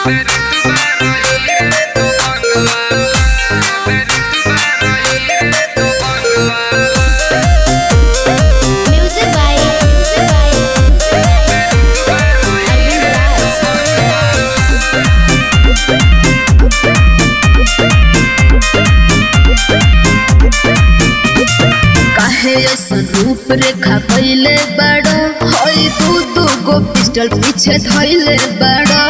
Music by Music by Arvind Raj. काहे ऐसन रूप रेखा कैले बड़ो हई तू दू गो पिस्टल पीछे धैले बड़ो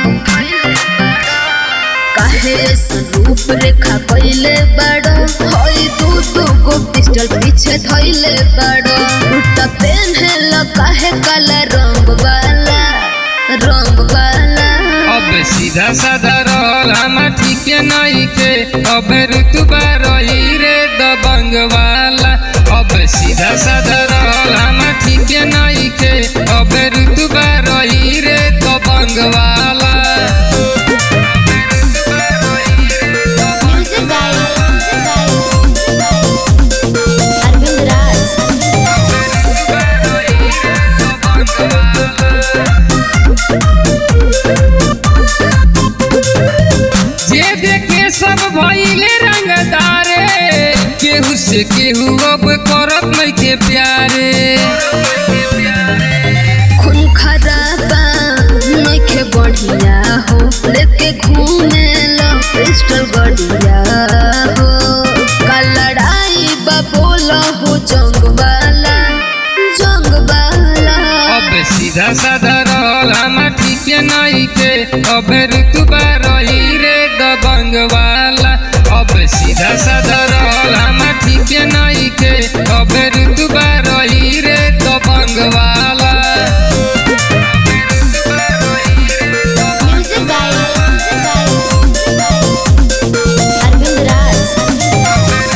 काहे ऐसन रूप रेखा कैले बड़ो हई तू दू गो पिस्टल पीछे धैले बड़ो उल्टा पेन है लो काहे काला रंग वाला रंग वाला अब सीधा साधा रहल हमा ठीक नहीं के अब ऋतुबा रही रे दबंग वाला अब सीधा साधा रहल हमा ठीक नहीं के अब ऋतुबा रही रे दबंग वाला Music by Music by Arvind Raj. जे देखे सब भइले रंगदारे केहू से केहू अब करत नहीं के प्यारे खून खराबा नइखे बढ़िया हो लेके घूमे लो पिस्टल बढ़िया हो का लड़ाई बा बोला हो जंग वाला जंग वाला अब सीधा साधा रहल हमा ठीक नहीं के अब ऋतुबा रही रे दबंग वाला अब सीधा साधा रहल हमा ठीक नहीं के अब ऋतुबा रही रे दबंग वाला Music by Music by Arvind Raj.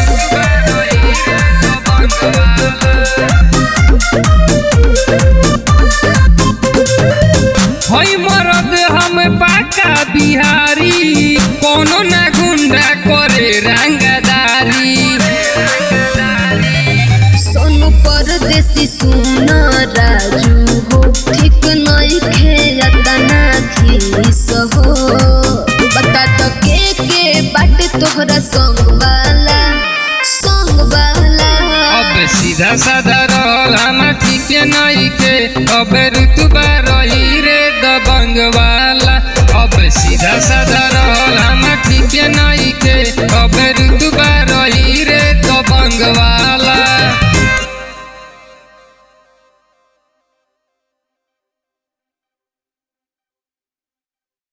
हई मरद हम पाका बिहारी कोनो ना गुंडा करे रंगदारी सोनू परदेसी सुना राजू हो ठीक नइखे अतना खीस हो बता तो के के बाटे तोहरा संग वाला संग वाला अब सीधा साधा रहल हमा ठीक नहीं के अब